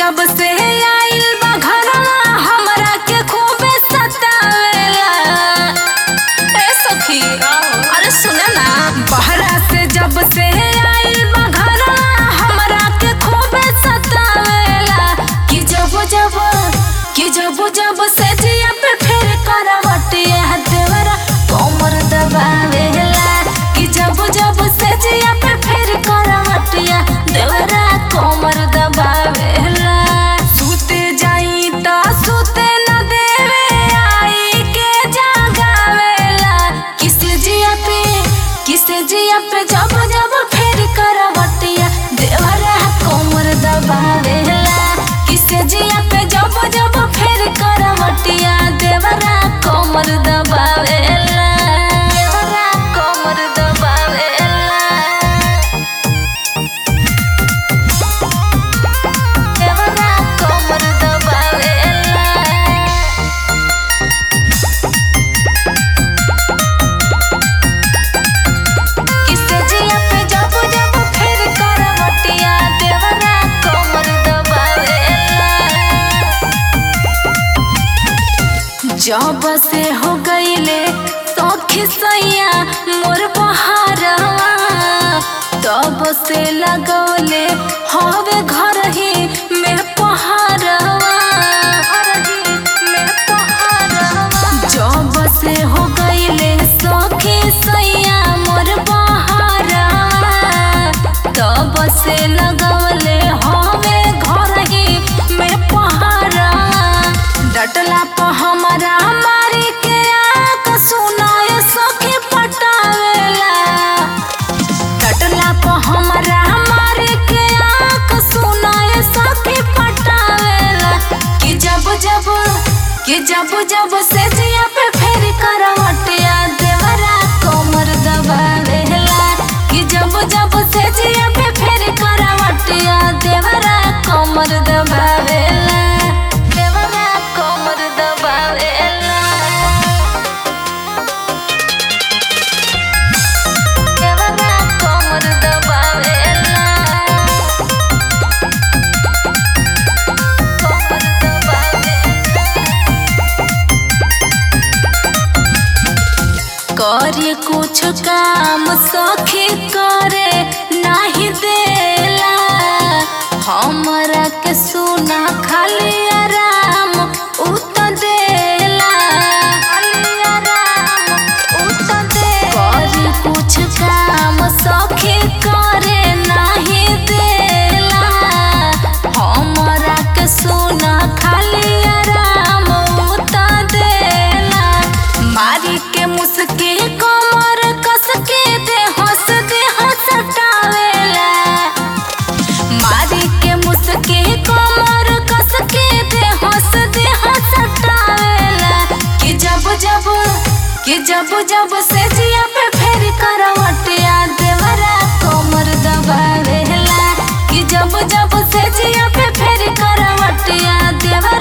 जब से आइल बा घरवा हमरा के खूबे सतावेला ए सखी अरे सुने ना बहरा से जब से आइल बा घरवा हमरा के खूबे सतावेला कि जब जब कि जब जब से जिया पे फिर करवटिया देवरा कोमर दबावेला कि जब जब से जिया पे फिर करवटिया देवरा कोमर दबावेला सुते जाई त सुते न देवे आई के जागावेला किसे जिया पे किसे जिया पे जब जब फिर करवटिया देवरा कोमर दबावेला किसे जिया पे जब जब फिर करवटिया देवरा कोमर दबावेला देवरा कोमर दबावेला देवरा कोमर दबावेला किसे जिया पे जब जब फिर करवटिया देवरा कोमर दबावेला जब से हो गईले सौखी सैया मोर बहारवा तब से लगौले हवे घर ही में पहारवा में पहारवा जब से हो गईले सौखी सैया मोर बहारवा तब से लगौले हवे घर ही में पहारवा डटला प हमारा मारी के आंख सुनाए सखी पटावेला डटला प हमारा मारी के आंख सुनाए सखी पटावेला कि जब जब कि जब जब से जिया पे फेर करवटिया देवरा कोमर दबावेला कि जब जब से जिया पे फेर करवटिया देवरा कोमर दबावेला देवरा कोमर दबावेला देवरा कोमर दबावेला कोमर दबावेला करे कुछ काम सखी करे नाही देला हमरा के सुना खाली आराम उत देला खाली आराम उत दे करे कुछ काम सखी करे नाही देला हमरा के सुना खाली आराम उत देला मारी के मुस्की कमर कस के दे हंस दे हंसटावेला मारी के मुस्की कमर कस के दे हंस दे हंसटावेला कि जब जब कि जब जब से जिया पे फेर करवटिया देवरा कोमर दबावेला कि जब जब से जिया पे फेर करवटिया देवरा